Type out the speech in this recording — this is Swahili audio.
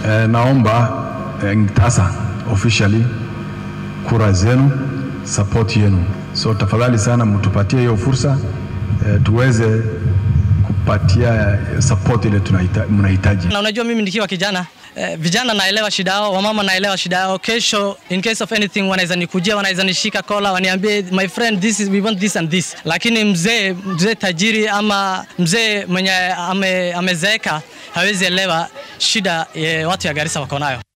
eh, naomba eh, tasa officially kura zenu, support yenu. So tafadhali sana mtupatie hiyo fursa eh, tuweze kupatia support ile tunahita- mnahitaji. Na unajua mimi nikiwa kijana eh, vijana naelewa shida yao, wamama naelewa shida yao. Kesho in case of anything wanaweza nikujia, wanaweza nishika kola, waniambie my friend this is we want this and this. Lakini mzee mzee tajiri ama mzee mwenye ame, amezeeka hawezi elewa shida eh, watu ya Garissa wako nayo.